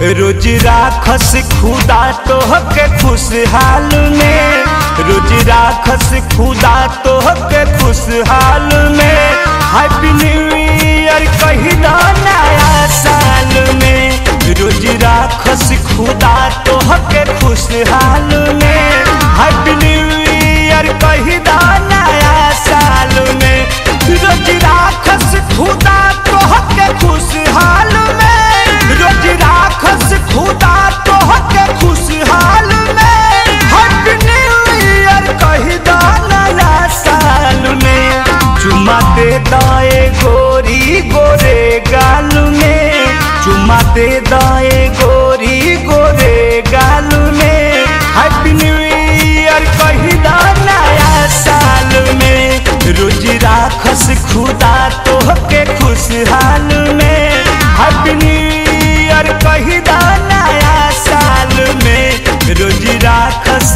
रोज राखस खुदा तोहके खुशहाल में रोज राखस खुदा तोहके खुशहाल में हैप्पी न्यू ईयर कही दो नया साल में रोज राखस खुदा तोहके खुशहाल में हैप्पी न्यू ईयर कही दो नया साल में रोज राखस खुदा तोहके खुशहाल में रोज राखस खुदा तोहके खुशहाल में हैप्पी न्यू ईयर कही दो नया साल में चुमा दे दाए गोरी गोरे गाल में चुमा दे दाए गोरी गोरे गाल में हैप्पी न्यू ईयर कही दो नया साल में रोज राखस खुदा तोहके खुशहाल में हैप्पी न्यू ईयर कही दो नया साल में रोज राखस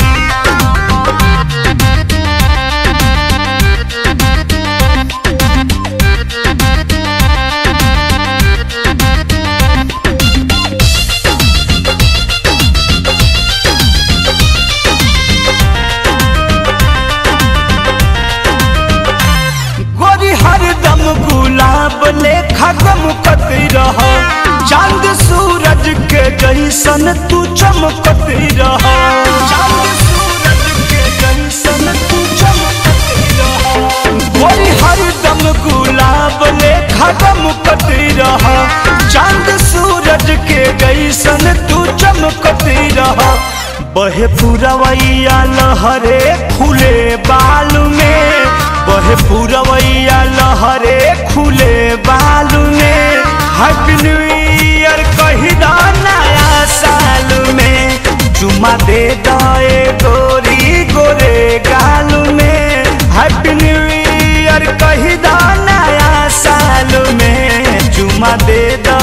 गोरी हरदम गुलाब लेखा गमकत रह चांद सूरज के जैसन तू चमकत रह चांद सूरज के जैसन तू चमकत रह गोरी हरदम गुलाब लेखा गमकत रह चांद सूरज के जैसन तू चमकत रह बहे पुरवैया लहरे खुले बाल में बहे पुरवैया लहरे खुले बाल में हैप्पी न्यू ईयर कही दो नया साल में चुमा दे दए गोरी गोरे गाल में हैप्पी न्यू ईयर कही दो नया साल में चुमा दे दो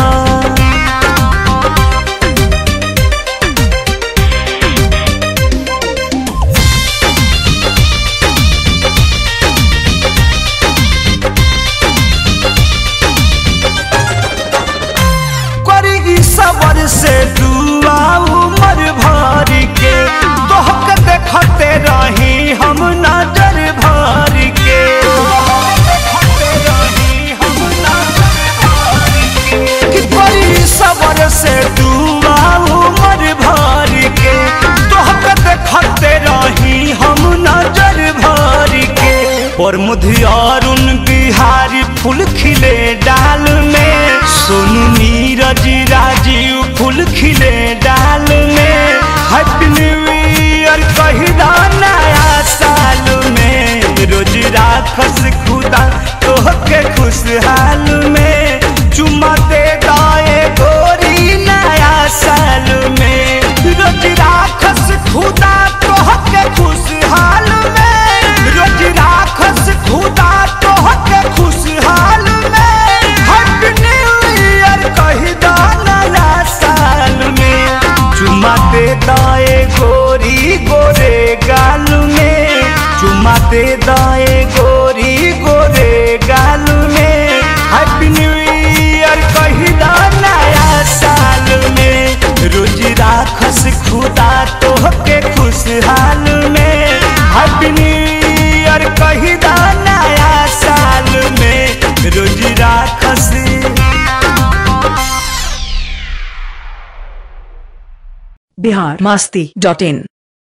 करी ई सबर से दुआ उमर भर के तोहके देखते रही हम नजर भर के कि करी ई सबर से दुआ उमर भर के तोहके देखते रही हम नजर भर के और मुधियारुन बिहारी फूल खिले डाल में सोनू नीरज राजीव फूल खिले डाल में हैप्पी न्यू ईयर कही दो नया साल में रोज राखस खुदा तोहके खुशहाल में चुमा दे दाए गोरी नया साल में रोज राखस खुदा तोहके खुशहाल में रोज राखस खुदा तोहके खुशहाल में हैप्पी न्यू ईयर कही दो नया साल में चुमा दे दाए गोरी गोरे गाल में चुमा दे दाए गोरी गोरे गाल में हैप्पी न्यू ईयर कही दो नया साल में रोज राखस खुदा तोहके खुशहाल में हैप्पी न्यू ईयर कही दो नया साल में रोज राखस बिहार मस्ती डॉट इन